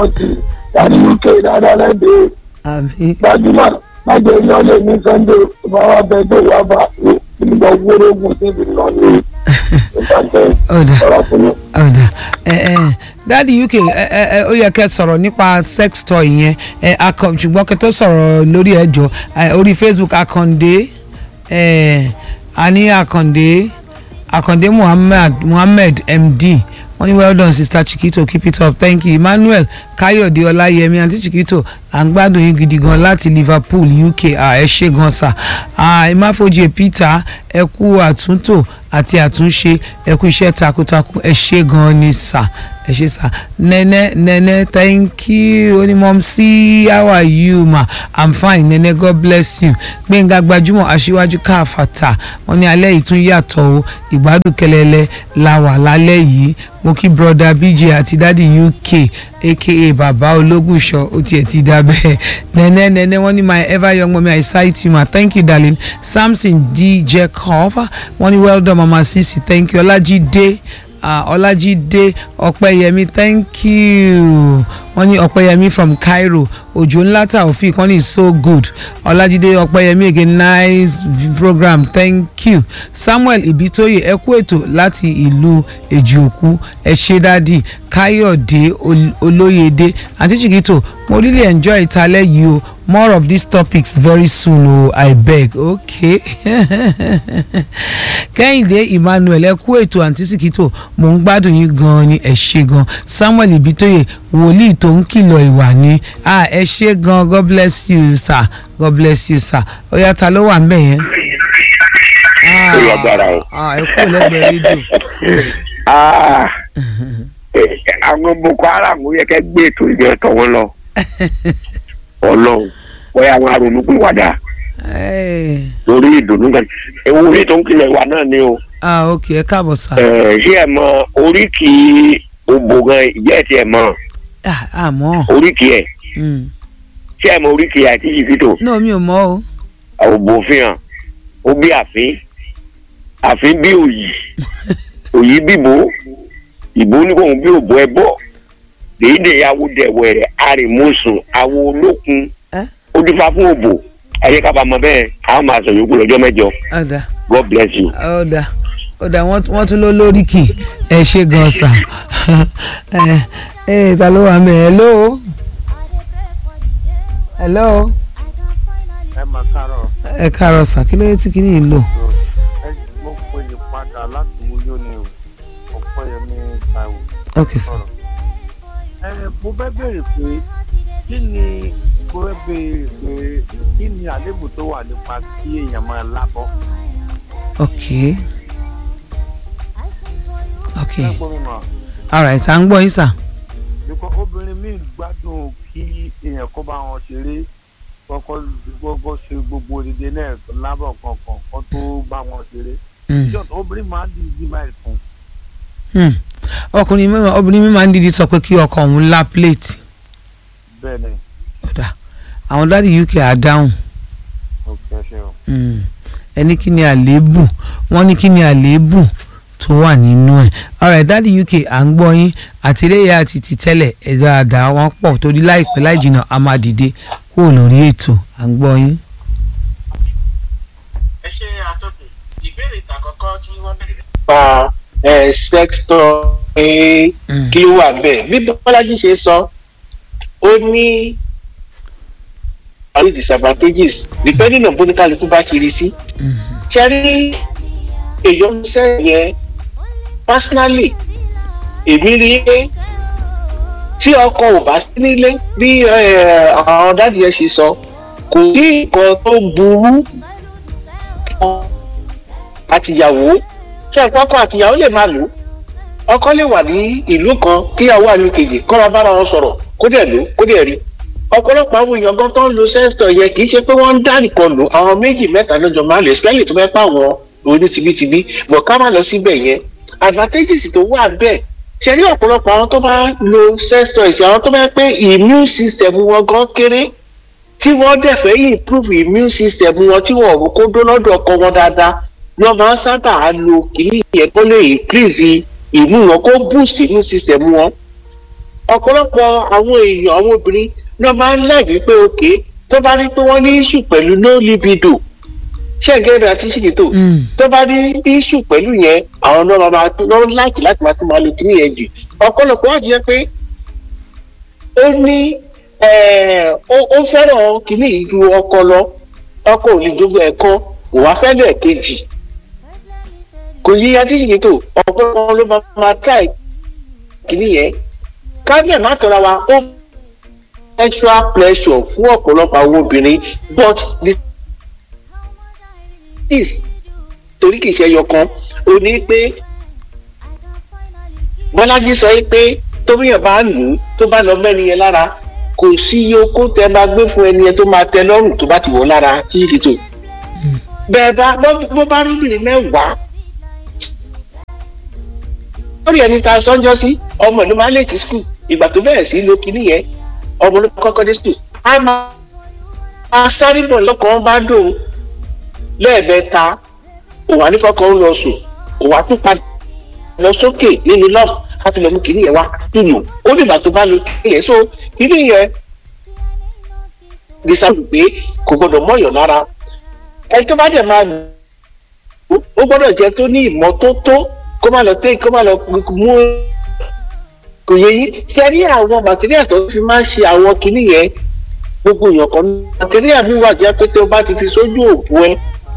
forty láti uk dáadáa lẹ́dẹ̀ẹ́ àmì gbajúmọ̀ májè lọ́lẹ̀ ní sunday bàbá bẹ́ẹ̀ wà bá ìgbà wórógùn síbi lọ ní ìbàjẹ́ ọ̀dà ọ̀rọ̀ fún mi. ọ̀dà ẹ ẹ dáàdi uk ẹ ẹ ẹ ó yẹ kẹ́ sọ̀rọ̀ nípa sex toy yẹn ẹ akọ ṣùgbọ́n kẹ́ tó sọ̀rọ̀ lórí ẹjọ́ ẹ orí facebook akande ẹ ani akande akande muhammed muhammed md wọ́n ní well done sister chiquito keep it up thank you emmanuel káyọ̀dé ọláyẹmí àǹtí chiquito à ń gbádùn yín gidi gan láti liverpool uk à ẹ ṣe gan sà à ìmáfojì peter ẹ kú àtúntò àti àtúnṣe ẹ kú iṣẹ́ takuntakun ẹ ṣe gan ni sà ẹ ṣe sà nene nene thank you onímọ̀ sí how are you ma i'm fine nene god bless you gbẹ̀ngà gbajúmọ̀ aṣíwájú káfàtà wọ́n ní alẹ́ yìí tún yàtọ̀ o ìgbádùn kẹlẹ́lẹ́ la wà lálẹ́ yìí mo kí broda bj àti dadi uk aka baba ológùnṣọ ó tiẹ̀ ti dá bẹ́ẹ̀ nene nene wọ́n ní my ever young mommy i sight you ma thank you darling samson d jacob wọ́n ní well done mama sisi thank you ọlájídé ah, ọlájídé ọpẹ́yẹmí thank you wọ́n ní ọpẹ́yẹmí from cairo òjò ńlá taofik wọ́n ní so good ọlájídé ọpẹ́yẹmí again nice program thank you samuel ibitoye ẹ kú ètò láti ìlú èjìòkú ẹ ṣé dádì káyọ̀dé Ol- olóyèdè àǹtí chiquito mo really enjoy ìtàlẹ́ yìí o more of these topics very soon o i beg okay kẹ́hìndé emmanuel ẹ kú ètò àǹtí chiquito mò ń gbádùn yín gan-an ni ẹ ṣé gan samuel ibitoye wòlíì tó ń kìlọ̀ ìwà ni ah ẹ ṣé gan god bless you sir god bless you sir ó yá ta ló wà ń bẹ̀ yẹn. Ah, Ó lágbára o. ah, ẹ kú lẹ́gbẹ̀ẹ́ rédíò. Ah, eh, àwọn boko haram yẹ kẹ́ gbé ètò ìjọ tọ̀ wọ́n lọ ọlọ́run wọ́n yà wọn àrònú pé wàdà Ẹ, lórí ìdùnnú kan ewu orí tó ń kílẹ̀ wà náà ni o ah ok ẹ káàbọ̀ sá. Eh, ṣé ẹ mọ oríkì òbò gan ìjẹ́ ẹ̀ tí ẹ mọ Ah, àmọ́ oríkì ẹ̀ mm. ṣé ẹ mọ oríkì àti ìfìtò náà mi ò mọ̀ o. òbò fi hàn ó bí àfin àfin bí òyì òyì bíbò ìbò ní kò ń bí òbò ẹ bọ dèédè awo dẹwẹrẹ àrèmọsùn awo olókun Ẹ́? ó dífá fún òbò ayé kábàámọ̀ bẹ́ẹ̀ àwọn máa sọ yòókù lọ́jọ́ mẹ́jọ ọ̀dà god bless you. ọ̀dà ọ̀dà wọ́n wọ́n tún ló lóríkì ẹ ṣe gan sá. ẹ ẹ ta ló wà mẹ́ hello. hello. ẹ máa kárọ̀ ẹ káàárọ̀ sá kí ló dé tí kìíní yìí lò. ẹ mo pè é padà láti wúyọ ni o ọ̀pọ̀yẹmí taiwo ok sá. sọ̀rọ̀. ẹ mo fẹ́ béèrè pé kí ni mo fẹ́ béèrè pé kí ni àléébù tó wà nípa kí èèyàn máa lábọ́. ok ok ẹ gbọ́ mi mọ̀ alright à ń gbọ́ yín sá. bíkọ́ obìnrin míì gbádùn kí èèyàn kó bá wọn ṣeré kọ́kọ́ gbogbo ṣe gbogbo òdìdẹ náà lábọ̀ kankan kó tó bá wọn ṣeré. Mm. Just obìnrin máa ń di ìdí báyìí fún Hmm. ọkùnrin mi máa- obìnrin mi máa ń dídí sọ pé kí ọkọ òun lá plate bẹ́ẹ̀ ni ọ̀dà àwọn dáàdi uk á dáhùn òkè ṣe o. Hmm. ẹni kí ni àléébù wọ́n ní kí ni àléébù tó wà nínú ẹ̀ ọ̀rẹ́ dáàdi uk à ń gbọ́ yín àtìlẹ́yà àti tìtẹ́lẹ̀ ẹ̀dá àdá wọn pọ̀ torí láìpẹ́ láì jìnnà a máa dìde kúrò lórí ètò à ń gbọ́ yín. ẹ ṣe àtọ́kùn ìbéèrè ìtàkọ́kọ́ tí wọ́n béèrè. pa ẹ sẹ́kítọ̀ pé Hmm. kí ló wà bẹ́ẹ̀ bí bọ́lájí ṣe sọ ó ní àwọn disadvantages depending on bóníkàlùkù bá ṣe rí sí Hmm. ṣe rí èyí sẹ́yìn yẹn personally èmi rí i pé tí ọkọ ò bá sí nílé bí ẹ, àwọn dáàdì yẹn ṣe sọ kò sí nǹkan tó burú àtìyàwó ṣé ẹ̀kọ́ ọkọ àtìyàwó lè máa lò ó ọkọ lè wà ní ìlú kan kíyàwó àlù kejì kọ́ máa bára wọn sọ̀rọ̀ kó dẹ̀ lò kó dẹ̀ rí ọ̀pọ̀lọpọ̀ àwọn èèyàn gan tó ń lo sẹ́ńsítọ̀ yẹn kì í ṣe pé wọ́n ń dá nìkan lò àwọn méjì mẹ́ta lọ́jọ́ máa lò especially tó fẹ́ pa àwọn oní tibítibí bọ̀ ká má lọ síbẹ̀ yẹn advantages tó wà bẹ́ẹ̀ ṣe rí ọ̀pọ̀lọpọ̀ àwọn tó bá lo sẹ́ńsítọ̀ ìṣe àwọn tó bá pé immune system wọn gan kéré tí wọ́n dẹ̀ fẹ́ improve immune system wọn tí wọ́n rò kó dó lọ́dọ̀ ọkọ wọn dáadáa lọ́ máa ń sábà lo kìíní yẹn kó lè increase ìmú wọn kó boost immune system wọn ọ̀pọ̀lọpọ̀ àwọn èèyàn àwọn obìnrin náà máa ń láàbí pé òkè tó bá rí pé wọ́n ní issue pẹ̀lú no libido ṣẹ́gẹ́rẹ́ àti ṣìkìtò Mm. tó bá ní issue pẹ̀lú yẹn àwọn náà máa lọ láti láti máa tún máa lo kíní yẹn jù ọ̀pọ̀lọpọ̀ wá jẹ́ pé ó ní eh, ó ó fẹ́ràn kíní yìí ju ọkọ lọ ọkọ ò lè jogún ẹ̀kọ́ kò wá fẹ́lẹ̀ kejì kò yí adíṣìkìtò ọ̀pọ̀lọpọ̀ ló máa máa try kíní yẹn kábíyà má tọ́ra wa ó extra pressure fún ọ̀pọ̀lọpọ̀ àwọn obìnrin but the is torí kìí ṣe ẹyọkan ó ní pé bọ́lájí sọ pé tóbíyàn bá lù ú tó bá lọ mẹ́rin yẹn lára kò sí iye okó tẹ máa gbé fún ẹni yẹn tó máa tẹ lọ́rùn tó bá ti wọ̀ lára títí tó bẹ́ẹ̀ bá bọ́ bọ́ bá rí obìnrin mẹ́wàá lórí ẹni tá a sọ́njọ́ sí ọmọ ìlú máa lè ti skul ìgbà tó bẹ̀rẹ̀ sí lo kinní yẹn ọmọ ló kọ́kọ́ dé skul a máa máa sáré bọ̀ lọ́kàn bá dùn lẹ́ẹ̀mẹ́ta òwà ní kọ́kọ́ ń lọ sùn òwà tún padà lọ sókè nínú lọ́ọ̀fù láti lọ mú kinní yẹn wá dùnú ó dìgbà tó bá lo kinní yẹn so kinní yẹn dísáàbù pé kò gbọdọ̀ mọ̀yàn lára ẹni tó bá dẹ̀ máa lò ó ó gbọ́dọ̀ jẹ́ tó ní ìmọ́tótó kó má lọ tẹ́ kó má lọ mú kò yẹ yín ṣe rí àwọn material tó fi máa ń ṣe àwọn kinní yẹn gbogbo èèyàn kan ní material mi wà jẹ́ pé tó o bá ti fi sójú òògùn ẹ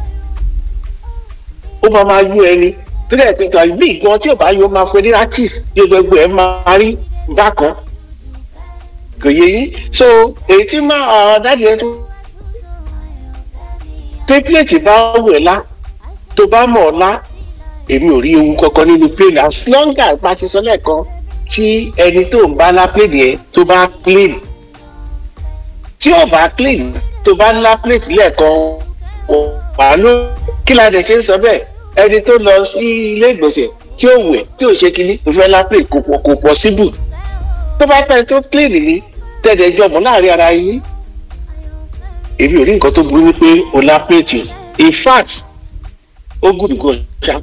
ó máa máa yú ẹni tó dẹ̀ pé tàbí bí ìgbọ́n tí ò bá yọ máa fẹ́ ní artist yóò gbogbo ẹ̀ máa rí bákan kò yẹ yín so èyí tí máa àwọn dáàdi ẹ tó tẹ́pílẹ̀tì bá wẹ̀ lá tó bá mọ̀ ọ́ lá èmi ò rí ewu kankan nínú plane as long as bá ti sọ lẹ́ẹ̀kan tí ẹni tó ń bá lá plane yẹn tó bá clean tí ò bá clean tó bá lá plate lẹ́ẹ̀kan wà ló kí la dẹ̀ ṣe ń sọ bẹ́ẹ̀ ẹni tó lọ sí ilé ìgbọ̀nsẹ̀ tí ó wẹ̀ tí ò ṣe kínní kò fẹ́ lá plate kò pọ̀ kò possible tó bá pẹ́ tó clean ní tẹ̀lé jọmọ́ láàrin ara yín èmi ò rí nǹkan tó burú wípé o lá plate in fact ó gùn gan ṣá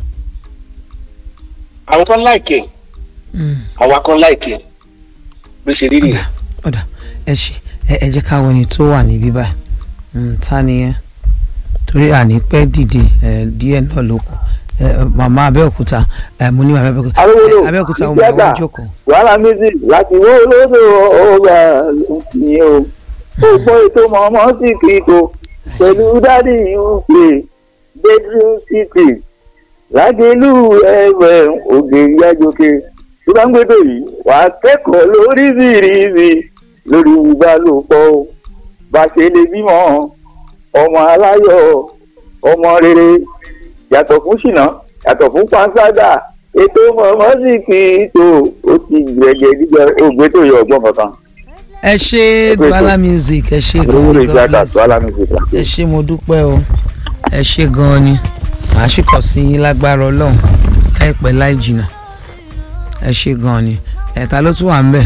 àwọn kan láìkẹ Mm. àwa kan láìkẹ bó ṣe rí ọ̀dà nìyẹn. ọ̀dà ẹ ṣe ẹ ẹ jẹ́ káwọn ẹni tó wà níbí báyìí Mm, ta ni ẹ torí àní pẹ́ dìde ẹ díẹ̀ náà ló kù ẹ ẹ, màmá abẹ́òkúta ẹ mo ní màmá abẹ́òkúta Arówólò, ẹ, abẹ́òkúta ọmọ ìjẹ́gbà. ẹ̀wọ̀n jókòó. wàhálà music láti wó lódò ọgbà ní o ó gbọ́ ètò mọ̀ọ́mọ́ sí kíkó pẹ̀lú dádì uk bedroom city lágẹ̀lú ẹ̀wẹ̀ ògè yájókè tó bá ń gbé dòyí wà á kẹ́kọ̀ọ́ lóríṣiríṣi lórí ìbálòpọ̀ o bá ṣe lè bímọ ọmọ aláyọ̀ ọmọ rere yàtọ̀ fún ṣìnà yàtọ̀ fún panṣágà ètò mọ̀ọ́mọ́ sì kì í tó ó ti gbẹ̀gẹ̀ gbígbẹ ògbé tó yọ ọgbọ́n kankan. ẹ ṣe duala music ẹ ṣe gan owó ni lè God jáde bless àti wàhálà mi fi gbà. ẹ ṣe mo dúpẹ́ o ẹ ṣe gan ni màá sì kàn sí yín lágbára ọlọ́run láìpẹ́ láì jìnnà ẹ ṣe gan ni ẹ̀ta ló tún wà ń bẹ̀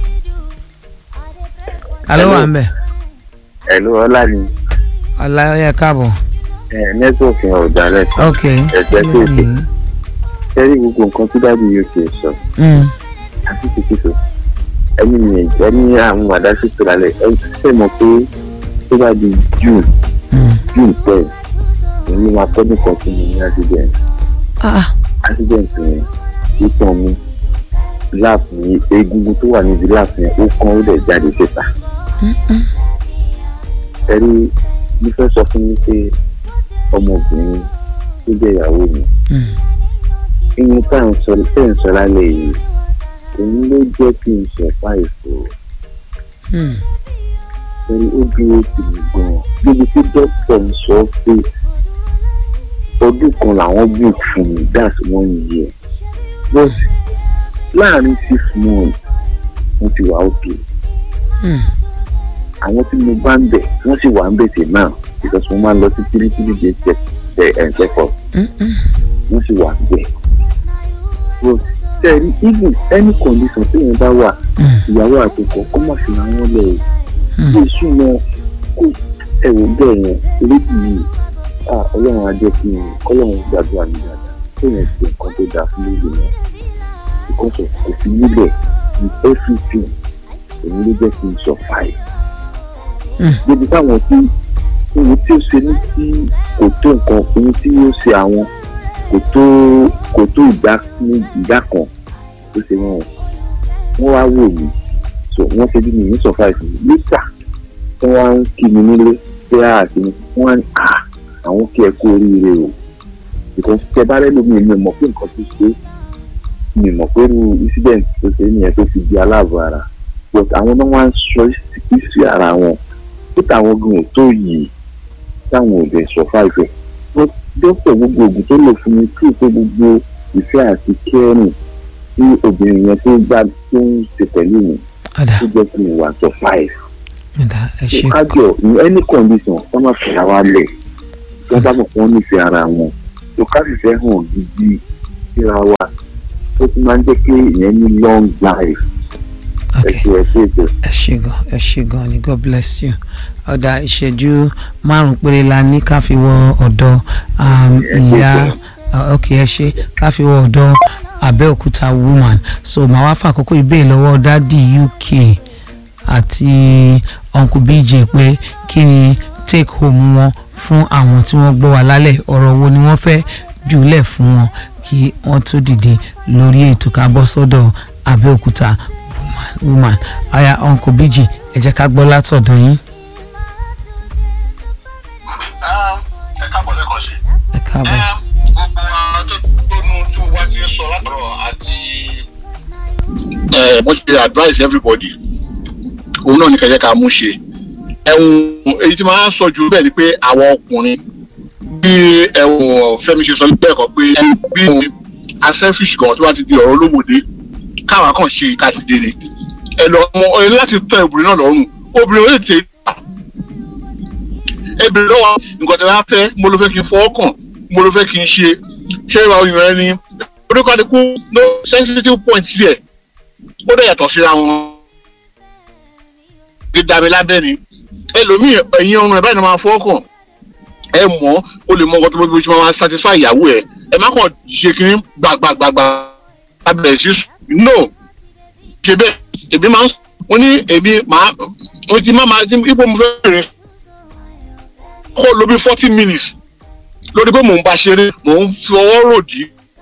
ta ló wà ń bẹ̀ ẹ̀lú ọlá ni ọ̀la ẹ̀ káàbọ̀ nẹ́tíwọ̀kì yẹn ò dá lẹ́sìn ok ẹ̀jẹ̀ tó ètò sẹ́rí gbogbo nǹkan tí dáàbì yóò ṣe sọ Mm, àti tìkìtò ẹni mi ẹ̀jẹ̀ ní àwọn àdáṣe tó lálẹ́ ẹ ṣe mọ̀ pé tó bá di june mm. june ten èyí ló máa tọ́jú kan fún mi ní accident ah accident yẹn ìtàn mi láàpù yìí egungun tó wà níbi láàpù yẹn ó kán ó dẹ̀ jáde síta ẹ̀rí mo fẹ́ sọ fún mi pé ọmọbìnrin tó jẹ́ ìyàwó mi mm. ìyẹn tá à ń sọ tẹ́ ń sọ lálẹ́ yìí òun ló jẹ́ kí n ṣẹ̀fà ìfò Mm. torí ó dúró tì mí gan-an níbi tí dókítà ń sọ pé ọdún kan làwọn book fún mi that's one year but láàrin six months mo ti wà òkè Mm. àwọn tí mo bá ń bẹ̀ wọ́n sì wà ń bẹ̀ tè náà because mo máa ń lọ sí three three days check ẹ̀ check up Mm, mm. wọ́n sì wà bẹ́ẹ̀. but tẹ̀rí even any condition téèyàn bá wà Mm. ìyàwó àtọkọ kó má fi àwọn lẹ̀ o Mm. bí ìsúná kó ẹ̀wò bẹ́ẹ̀ yẹn eléyìí yìí ah ọlọ́run á jẹ́ kí n kọ́lọ́run gbàdúrà mi dáadáa téèyàn ṣe nǹkan tó dáa fún lóde náà because of kò fi nílẹ̀ with everything òun ló jẹ́ kí n survive. Mm. débi táwọn tí ohun tí ó ṣe ní tí kò tó nǹkan ohun tí ó ṣe àwọn kò tó kò tó ìdá ní ìdá kan tó ṣe wọn wọ́n wá wò mí so wọ́n ṣe bí mi ní survive mi lítà tí wọ́n á ń kí mi nílé pé àti mi wọ́n á ní à àwọn kí ẹ kú oríire o because tẹ bá rẹ lómi mi ò mọ̀ pé nǹkan tó ṣe mi ò mọ̀ pé irú incident tó ṣe nìyẹn tó fi di aláàbọ̀ ara but àwọn náà wá ń sọ ìsì ara wọn pé táwọn gan ò tó yìí táwọn ò lè survive ẹ̀ wọ́n dọ́pọ̀ gbogbo oògùn tó lò fún mi kí pé gbogbo ìfẹ́ àti kẹ́rìn tí obìnrin yẹn tó gbá tó ń ṣe pẹ̀lú mi ọ̀dà tó jẹ́ kí n wà survive ọ̀dà ẹ ṣe kájọ in any condition wọ́n máa fi àwa lẹ̀ wọ́n bá mọ̀ pé wọ́n nífẹ̀ẹ́ ara wọn tó ká sì fẹ́ hàn gidi síra wa ó tún máa ń jẹ́ kí ìyẹn ní long life ẹ ok ṣe ẹ ṣe ètò. ẹ ṣe gan ẹ ṣe gan ni god bless you ọ̀dà ìṣẹ́jú márùn-ún péré la ní ká fi wọ ọ̀dọ̀ um, ìyá uh, ok ẹ ṣe ká fi wọ ọ̀dọ̀ Abẹ́òkúta woman so màá wá fàkókò ìbéèrè lọ́wọ́ dádì UK àti uncle BJ pé kí ni take home wọn fún àwọn tí wọ́n gbọ́ wá lálẹ́ ọ̀rọ̀ wo ni wọ́n fẹ́ jùlẹ̀ fún wọn kí wọ́n tó dìde lórí ètò ká bọ́ sọ́dọ̀ Abẹ́òkúta woman woman aya uncle BJ ẹ jẹ́ ká gbọ́ látọ̀dọ̀ yín ẹ káàbọ̀ lẹ́kọ̀ọ́ sí. ẹ káàbọ̀. gbogbo àwọn tó tónú tó wá ti ń sọ látọ̀rọ̀ àti mo ṣe advise everybody òun náà ní kẹjẹ ká mú ṣe ẹ̀hún èyí tí máa ń sọ jù bẹ́ẹ̀ ni pé àwọn ọkùnrin bí ẹ̀hún Fẹ́mi ṣe sọ bẹ́ẹ̀ kọ́ pé bí a selfish gan tó bá ti di ọ̀rọ̀ olówóde káwa kàn ṣe ká ti dé ni ẹ lọ mọ ẹ ní láti tọ́ obìnrin náà lọ́rùn obìnrin ó lè tẹ̀ ẹ bèrè lọ́wọ́ nǹkan tí wọ́n fẹ́ mo ló fẹ́ kí n fọwọ́ kàn mo ló fẹ́ kí n ṣe ṣé ìwà oyún rẹ ni oníkàdínkù no sensitive point tiẹ̀ ó dẹ̀ yàtọ̀ síra wọn. dídàmí lábẹ́ ni ẹlòmíì ẹ̀yìn ọrùn ẹ̀ báyìí ni máa fọwọ́ kàn ẹ mọ̀ ó lè mọ nǹkan tó bó ṣe máa satisfy ìyàwó ẹ̀ ẹ má kàn ṣe kínní gbàgbàgbàgbà abẹ̀rẹ̀ sí sùn no ṣe bẹ́ẹ̀ èmi máa ń wọ́n ní èmi máa mo ti máa máa ipò mo fẹ́ rìn kó ló bí forty minutes lórí pé mò ń bá ṣeré mò ń fi ọwọ́ ròdì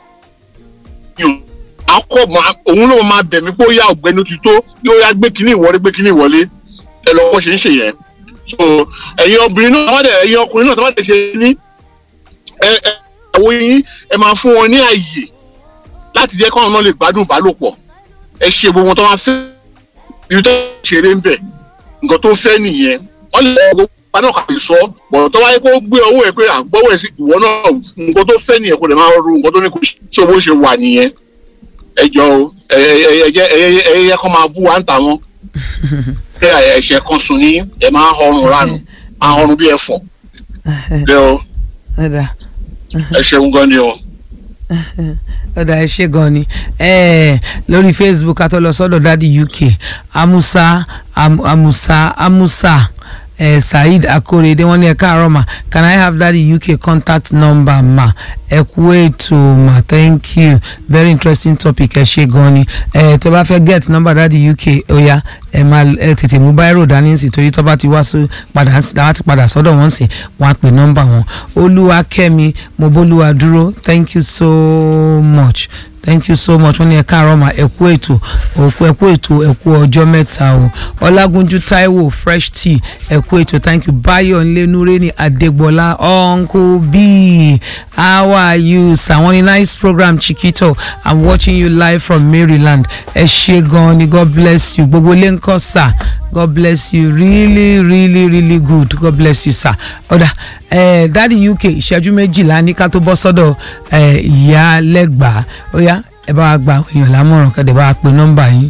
akọ òun ló máa bẹ̀ mí pé ó yá ọ̀gbẹ́ni ó ti tó yóò yá gbé kínní ìwọlé gbé kínní ìwọlé ẹ lọ bó ṣe ń ṣe yẹn so ẹ̀yin obìnrin náà tọ́wọ́ dẹ̀ ẹ̀yin ọkùnrin náà tọ́wọ́ dẹ̀ ṣe ní ẹ ẹ àwọn yín ẹ máa fún wọn ní àyè láti jẹ́ káwọn náà lè gbádùn ìbálòpọ̀ ẹ ṣe gbogbo wọn tó máa fẹ́ ibi tó ṣeré ń bẹ̀ nǹkan tó fẹ́ nìyẹn wọ́n lè gbogbo paná kà lè sọ bọ̀dọ̀ tó wáyé kó gbé owó ẹ̀ pé àgbọ̀wọ̀ ẹ̀ sí ìwọ náà nǹkan tó fẹ́ nìyẹn kó lè máa ru nǹkan tó ní kó ṣe owó ṣe wà nìyẹn ẹ jọ o ẹ ẹ ẹ ẹ ẹ yẹ kó máa bú wa ń tà wọn pé ẹ̀ṣẹ̀ kan sùn ní ẹ máa họrùn ránù máa họrùn bí ẹ̀fọ́ ẹ o ọ̀dà ẹ ṣeun gan ni o. ọ̀dà ẹ ṣe gan ni eh, lórí facebook a tó lọ sọ́dọ̀ dádì uk amusa am, amusa amusa eh, saheed akorede wọ́n ní ẹ káàárọ̀ ma can i have daddy uk contact number ma ẹ kú ètò ma thank you very interesting topic ẹ ṣe gan ni ẹ tẹ́ bá fẹ́ get number daddy uk oya ẹ máa ẹ tètè mú báírò dání sí torí tó bá ti wá sí padà dáwà ti padà sọ́dọ̀ wọ́n sì wọ́n á pè nọ́mbà wọn olúwakẹ́mi mobólúwa dúró thank you so much thank you so much wọ́n ní ẹ káàárọ̀ mà ẹ kú ètò òkú ẹ kú ètò ẹ kú ọjọ́ mẹ́ta o ọlágúnjú táíwò fresh tea ẹ kú ètò thank you báyọ̀ ńlẹ́nurẹ́ ní adégbọ́lá uncle b how are you sir wọ́n ní nice program chiquito i'm watching you live from maryland ẹ ṣe gan ni god bless you gbogbo ilé ńkọ́ sir god bless you really really really good god bless you sir ọ̀dà eh, dadi uk ìṣẹ́jú méjìlá ní ká tó bọ́ sọ́dọ̀ eh, ìyá lẹ́gbàá ó yá ẹ bá wa gba àwọn èèyàn lámọ̀ràn kẹ́dẹ̀ bá wa pe nọ́mbà yín.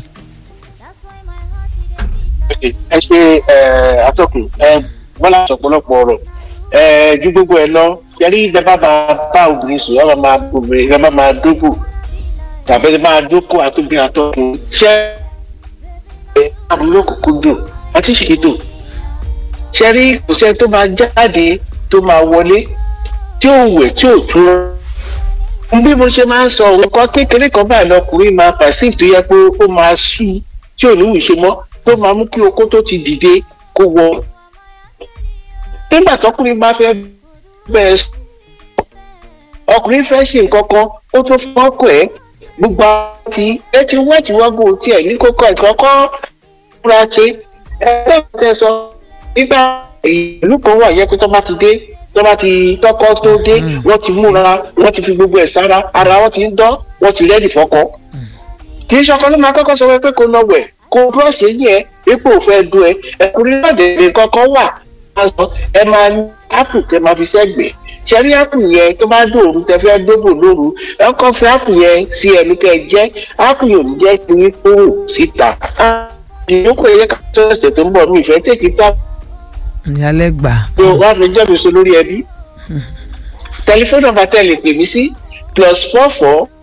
ẹ ṣe atọ́kùn bọ́lá ọ̀pọ̀lọpọ̀ ọ̀rọ̀ ju gbogbo ẹ lọ yẹrí ìjọba máa bá obìnrin sùn yọba máa obìnrin yọba máa dógò tàbí ẹ máa dókò àtúbí atọ́kùn ṣẹ́ ẹ àbúrò kòkó dùn àti ṣètò ṣẹ́rí kò sẹ́ni tó máa jáde tó máa wọlé tí ò wẹ̀ tí ò tún bí mo ṣe máa ń sọ nǹkan kékeré kan báyìí lọkùnrin máa pàṣípù tó yẹ pé ó máa sú tí ò ní wù ṣe mọ́ tó máa mú kí okó tó ti dìde kó wọ. nígbà tọkùnrin bá fẹ́ bẹ̀rẹ̀ sọ ọkùnrin fẹ́ ṣe nǹkan kan ó tó fọ́kọ̀ ẹ́ gbogbo àwọn ti ẹ ti wẹ́ẹ̀tì wọ́gùn tiẹ̀ ní kókó ìkọ́kọ́ múra ṣe ẹgbẹ́ tẹ sọ nígbà ìlú kan wà yẹ kó tó bá ti dé tó bá ti tọkọ tó dé wọ́n ti múra wọ́n ti fi gbogbo ẹ̀ sára ara wọn ti ń dán wọ́n ti rẹ́dì fọ́kọ. kì í ṣọkọ ló máa kọ́kọ́ sọ pé kó lọ wẹ̀ kó búrọ̀ṣì yẹn ẹ ipò fẹ́ du ẹ ẹkùnrin náà dèrè kankan wà ẹ máa ní ápù tẹ máa fi sẹ́gbẹ̀ẹ́ ṣẹ́rí ápù yẹn tó bá dòru tẹ fẹ́ dóbò lóru ẹ kọ́ fi ápù yẹn sí ẹnu kẹ́ ẹ jẹ́ ápù yóò ní jẹ́ kí yín kúrò síta. ìyókù ẹ̀yẹ ká tó ẹsẹ̀ tó ń bọ̀ mí ìfẹ́ tèkì tá. ìyálẹ̀ gbà. wọ́n á fi jẹ́ mi so lórí ẹbí. tẹlifóònù nọ́mbà tẹ́ lè pè mí sí plus four four